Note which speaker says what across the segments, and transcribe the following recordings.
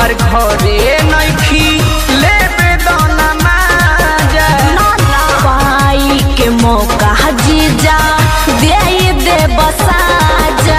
Speaker 1: तोहर घरे नइखी लेबे दाना माजा
Speaker 2: पाई के मौका जीजा दे दे बसाजा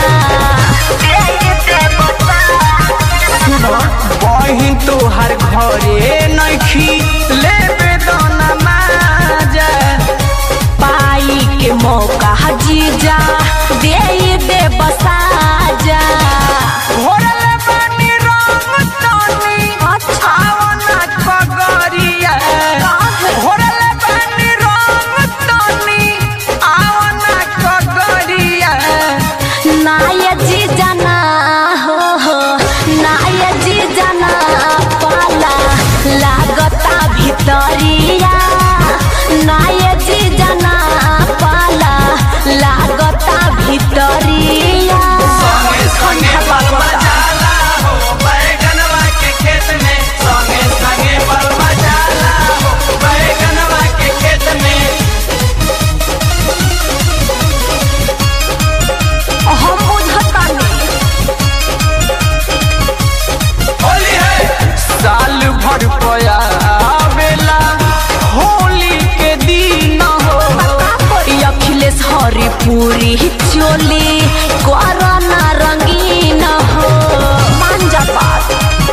Speaker 1: बहिन तोहर घरे नइखी लेबे दाना माजा
Speaker 2: पाई के मौका जीजा दे दे बसाजा
Speaker 1: घोरले बानी रंग तानी आवना पगरिया घोरले बानी रंग तानी आवना पगरिया
Speaker 2: नाय जीजा ना हो हो नाय जीजा ना पाला लागता भितरिया नाय जीजा ना पाला लागता भितरिया
Speaker 1: संगे संगे बलमा जाला हो बैगनवा के खेत में संगे संगे बलमा जाला हो बैगनवा के खेत में
Speaker 2: हम बुझतानी
Speaker 1: होली है साल भर पया बेला होली के दिन हो
Speaker 2: अखिलेश हरिपुरी चोली कोरोना रंगीन हो मांजा बात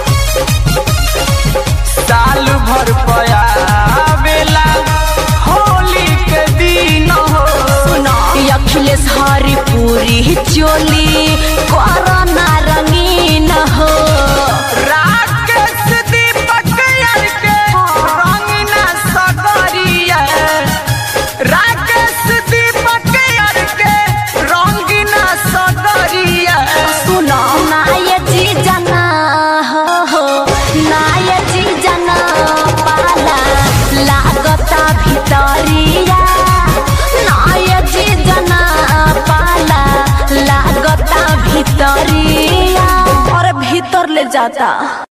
Speaker 1: साल भर पया बेला होली के दिन हो
Speaker 2: सुनो अखिलेश हरिपुरी चोली कोरोना रंगीन हो
Speaker 1: राकेश दीपक यार के रंगीना सगरिया राकेश दीपक यार के रंगीना सगरिया
Speaker 2: सुनो नाय जी जना हो हो नाय जी जना पाला लागता भितरिया नाय जी जना पाला लागता भितरिया और भीतर ले जाता